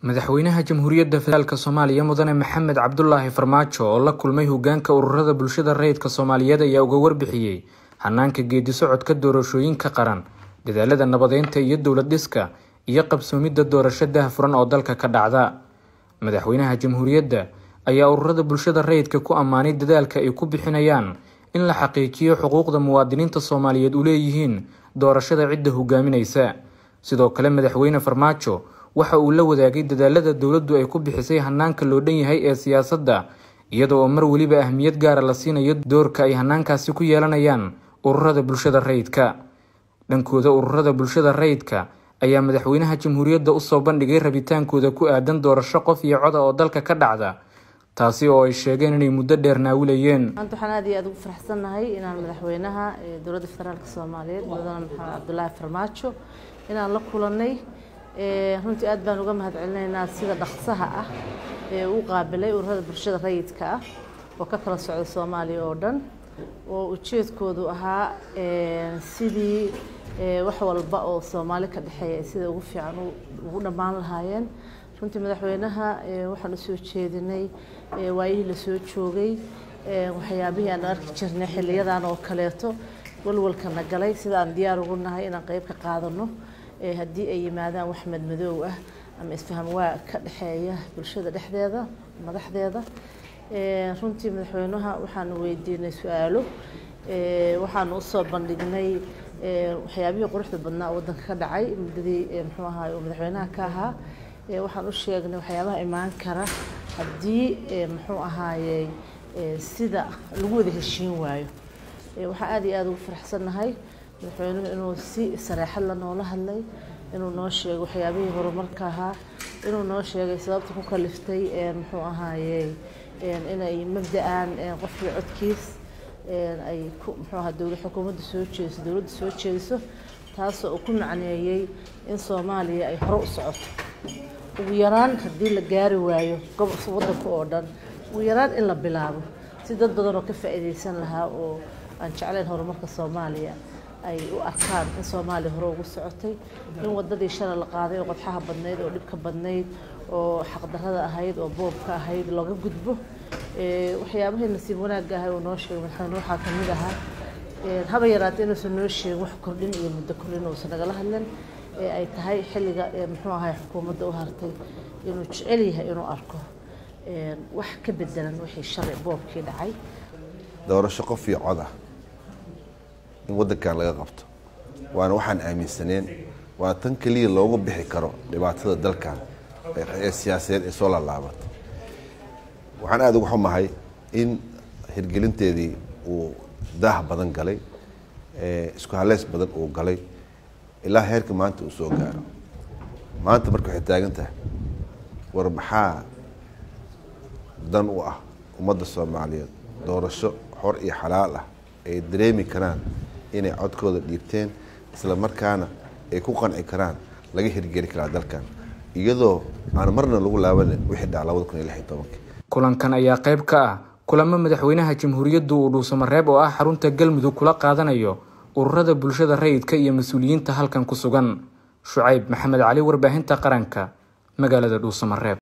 madaxweynaha jamhuuriyadda federaalk soomaaliya mudane maxamed cabdulaahi farmaajo oo la kulmay hogaanka ururada bulshada rayidka soomaaliyeed ayaa uga warbixiyey hanaanka geedi socodka doorashooyinka qaran dadaalada nabadeynta iyo dowlad dhiska iyo qabsoomidda doorasho daahfuran oo dalka ka dhacda madaxweynaha jamhuuriyadda ayaa ururada bulshada rayidka ku ammaanay dadaalka ay ku bixinayaan in la xaqiijiyo xuquuqda muwaadiniinta soomaaliyeed u leeyihiin doorashada cidda hogaaminaysa sidoo kale madaxweyne farmaajo waxa uu la wadaagay dadaalada dowladdu ay ku bixisay hanaanka loo dhan yahay ee siyaasadda iyada oo mar weliba ahmiyad gaara la siinayo doorka ay hanaankaasi ku yeelanayaan ururada bulshada rayidka dhankooda ururada bulshada rayidka ayaa madaxweynaha jamhuuriyadda usoo bandhigay rabitaankooda ku aadan doorasho qof iyo coda oo dalka ka dhacda taasi oo ay sheegeen inay muddo dheer naawilayeen maanta waxaan aad iyo aad ugu faraxsannahay inaan madaxweynaha dowladda federaalk soomaaliyeed mudane maxamed cabdulaahi farmaajo inaan la kulanay runtii aad baan uga mahadcelinaynaa sida dhaqsaha ah ee uu qaabilay ururada bulshada rayidka ah oo ka kala socda soomaaliya oo dhan oo ujeedkoodu ahaa sidii wax walba oo soomaali ka dhexeeya sida ugu fiican ugu dhammaan lahaayeen runtii madaxweynaha waxaan usoo jeedinay waayihii lasoo joogay waxyaabihii aan arki jirnay xiliyadan oo kaleeto walwalkana galay sida aan diyaar ugu nahay inaan qeyb ka qaadano haddii ay yimaadaan wax madmadoow ah ama isfaham waa ka dhexeeya bulshada dhexdeeda madaxdeeda runtii madaxweynaha waxaanu weydiinay su-aalo waxaanu usoo bandhignay waxyaabihii quruxda badnaa oo waddanka ka dhacay muddadii muxuu ahaay oo madaxweynaha ka ahaa waxaan u sheegnay waxyaabaha imaan kara haddii muxuu ahaayey sida lagu wada heshiin waayo waxaan aad iyo aada ugu faraxsannahay madaxweynuhu inuu si sareexad la noola hadlay inuu noo sheegay waxyaabihii horumarka ahaa inuu noo sheegay sababta ku kaliftay muxuu ahaayey inay mabda-aan qofkii codkiis ay ku muxuu ahaa dowlad xukuumadda soo jeediso dowladda soo jeediso taasoo uu ku macneeyey in soomaaliya ay hore u socoto ugu yaraan haddii la gaari waayo gobolka waddanka oo dhan ugu yaraan in la bilaabo si dad badan oo ka faa'iidaysan lahaa oo aan jeclayn horumarka soomaaliya ay u arkaan in soomaaliya hore ugu socotay in wadadii shalay la qaaday oo qodxaha badnayd oo dhibka badnayd oo xaqdarrada ahayd oo boobka ahayd looga gudbo waxyaabahii nasiib wanaagga ahay uu noo sheegay madaxweyne waxaa ka mid ahaa haba yaraatee inuusan noo sheegin wax kordhin iyo muddo kordhin uusan nagala hadlin ee ay tahay xilliga muxuu ahay xukuumadda u hartay inuu jecel yahay inuu arko wax ka bedelan wixii shalay boobkii dhacay doorasho qof iyo cod ah in waddankan laga qabto waana waxaan aaminsaneen waa tan keliya loogu bixi karo dhibaatada dalkan ee siyaasadeed ee soo laalaabatay waxaan aada uga xumahay in hirgelinteedii uu daah badan galay isku haleys badan uu galay ilaa heerka maanta uu soo gaaro maanta marka waxay taagan tahay war maxaa dan u ah ummadda soomaaliyeed doorasho xor iyo xalaal ah ay dareemi karaan inay codkooda dhiibteen isla markaana ay ku qanci karaan laga hirgeli karaa dalkan iyadoo aan marna lagu laabanin wixii dhaca labada kun iyo lix iyo tobankii kulankan ayaa qayb ka ah kulamo madaxweynaha jamhuuriyaddu uu dhuusamareeb oo ah xarunta galmudug kula qaadanayo ururada bulshada rayidka iyo mas-uuliyiinta halkan ku sugan shucayb maxamed cali warbaahinta qaranka magaalada dhuusamareeb